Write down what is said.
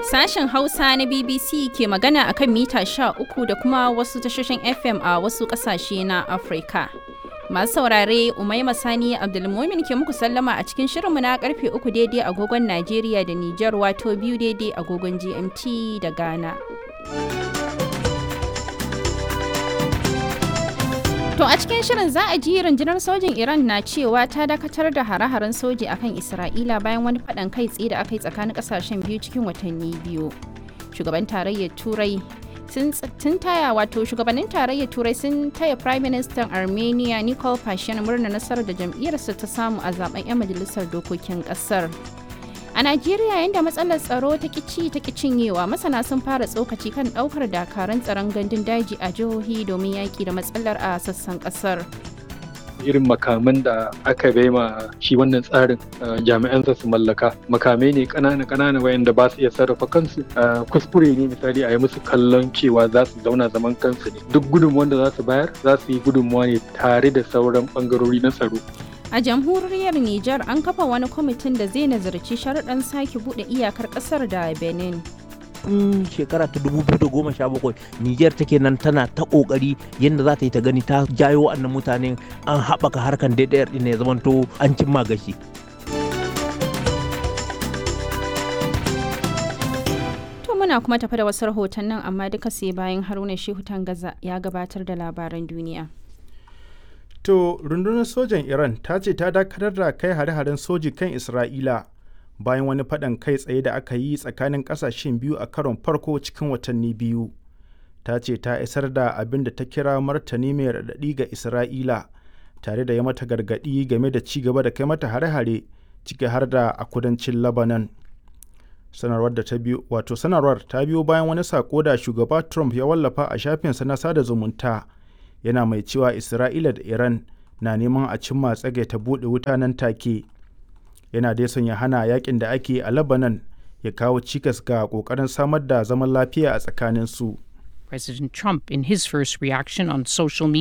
Sashen Hausa na BBC ke magana akan mita 13 da kuma wasu tashoshin FM a wasu ƙasashe na Afirka. Masu saurare Umaima Sani Abdulmumin ke muku sallama a cikin shirinmu na karfe uku daidai agogon Najeriya da Nijar wato biyu daidai agogon GMT da Ghana. To a cikin shirin za a ji rundunar sojin Iran na cewa ta dakatar da hare-haren soji akan Isra'ila bayan wani faɗan kai tsaye da aka yi tsakanin ƙasashen biyu cikin watanni biyu. Shugaban tarayyar Turai sun taya wato shugabannin tarayyar Turai sun taya Prime Minister Armenia Nikol Pashinyan murna nasarar da jam'iyyarsa ta samu a zaben 'yan majalisar dokokin ƙasar. A Najeriya yadda matsalar tsaro ta kici ta cinyewa masana sun fara tsokaci kan daukar dakarun tsaron gandun daji a jihohi domin yaki da matsalar a sassan kasar. irin makaman da aka bai ma shi wannan tsarin jami'an su mallaka makamai ne kanana kanana wayanda ba su iya sarrafa kansu kuskure ne misali a yi musu kallon cewa za su zauna zaman kansu ne duk gudunmuwan da za su bayar za su yi gudunmuwa ne tare da sauran bangarori na tsaro A jamhuriyar Nijar an kafa wani kwamitin da zai nazarci sharuɗan sake buɗe iyakar ƙasar da Benin. in shekara ta 2017 Nijar take nan tana ta kokari yadda za ta yi ta gani ta jayo wannan mutanen an haɓaka harkan daidayar ɗin ya zamanto an cimma gashi. To muna kuma tafi da wasu rahotannin amma duka sai bayan Haruna Shehu Tangaza ya gabatar da labaran duniya. To rundunar sojan Iran ta ce ta dakatar da kai hare-haren soji kan Isra'ila bayan wani faɗan kai tsaye da aka yi tsakanin ƙasashen biyu a karon farko cikin watanni biyu. Ta ce ta isar da abin da ta kira martani mai raɗaɗi ga Isra'ila tare da ya mata gargaɗi game da ci gaba da kai mata hare-hare ciki har da a kudancin Lebanon. Sanarwar da ta biyo wato sanarwar ta biyo bayan wani sako da shugaba Trump ya wallafa a shafinsa na sada zumunta. yana mai cewa isra'ila da iran na neman a cimma tsage ta buɗe wuta nan take yana dai son ya hana yakin da ake a lebanon ya kawo cikas ga ƙoƙarin samar da zaman lafiya a tsakanin su President Trump, in his first reaction on social media,